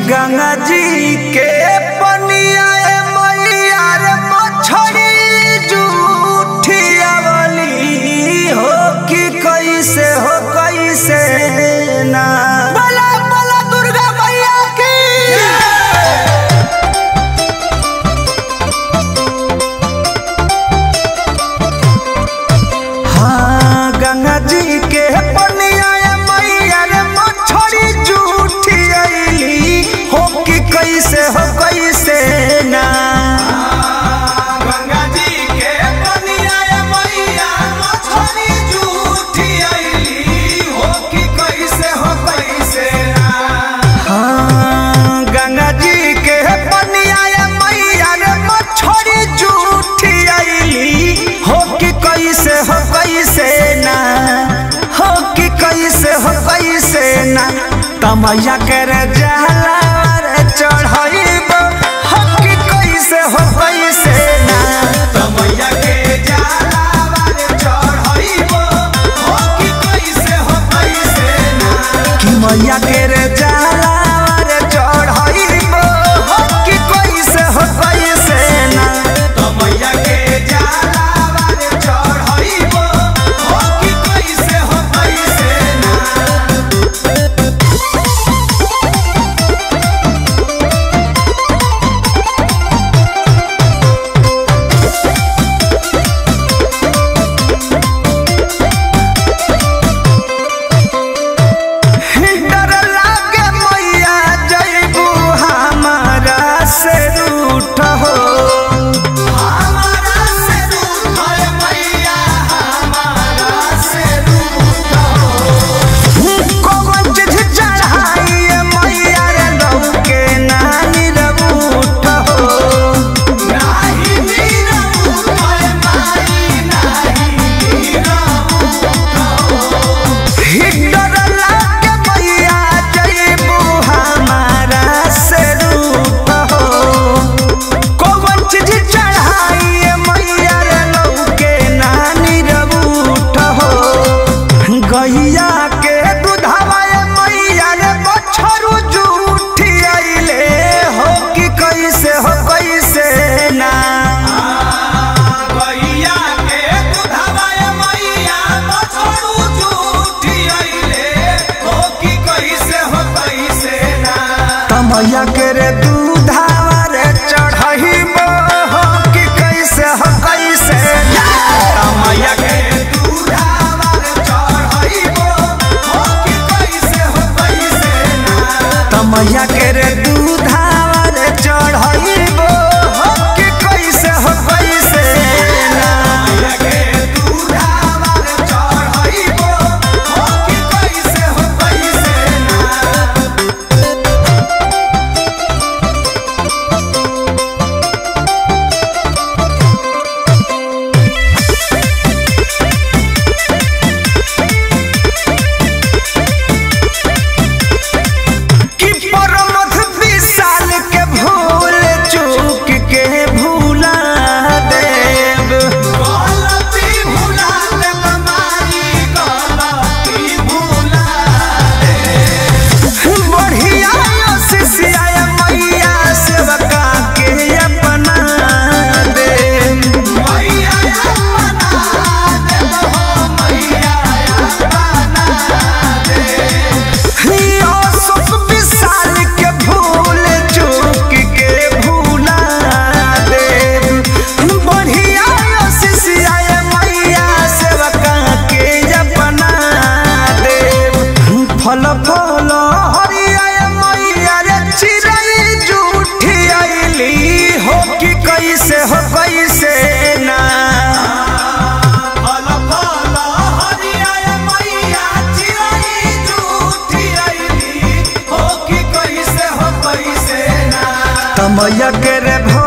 गंगा जी के पनिया मैया रे मछरी जूठियावली हो कि कैसे हो कैसे ना बोला बोला दुर्गा मैया की हाँ गंगा जी के पनिया मैया रे मछरी जूठियाली हो कि कैसे हो कैसे ना गंगा जी के पनिया मैया मछरी जूठियाली हो कि कैसे हो कैसे ना हाँ गंगा जी के पनिया मैया रे मछरी जूठियाली हो कि कैसे हो कैसे ना हो कि कैसे हो कैसे ना तमैया कर जाला रे चढ़ाइब हो कि कैसे हो कैसे ना तमैया के जाला रे चढ़ाइब हो कि कैसे हो कैसे ना कि मैया के रे जाला रे चढ़ाइब हो कि कैसे हो कैसे ना तमैया के जाला रे चढ़ाइब हो कि कैसे हो कैसे ना डर लागे मैया जैबू हमारा से रूठ हो हमारा से रूठ मैया हमारा से रूठ हो कौन चीज चढ़ाई मैया रे लहू के नानी रबूठ हो नाही मीरा रूठ माई नाही हिटर लागे मैया जैबू हमारा से रूप हो कौन चीज चढ़ाई मैया रे लौके नानी रबूठ हो गैया के दूधवा मैया रे बछरू जूठी आइले हो कि कैसे हो कैसे ना गैया के दूधवा मैया बछरू जूठी आइले हो कि कैसे हो कैसे ना तमैया के रे दूधवा रे चढ़हिब हो कि कैसे हो कैसे ना तमैया के दूधवा रे चढ़हिब हो कि कैसे हो कैसे ना तमैया के रे दूधवा रे चढ़हिब हो कि कैसे हो कैसे ना तमैया के दूधवा रे चढ़हिब हो कि कैसे हो कैसे ना कि परमथ विशाल के भूल चूक के भूला देव गलती भूला देव माई गलती भूला देव बढ़िया शिष्या मैया सेवका के अपना देव मैया अपना देव हो मैया अपना हिया सुख विशाल के भूल चूक के भूला देव बढ़िया शिष्या मैया सेवका के अपना देव फल फल हरिया मैया रे चिड़ै जूठी आइली हो कि कैसे हो कैसे ना फल फल हरिया मैया चिड़ै जूठी आइली हो कि कैसे हो कैसे ना तमैया के रे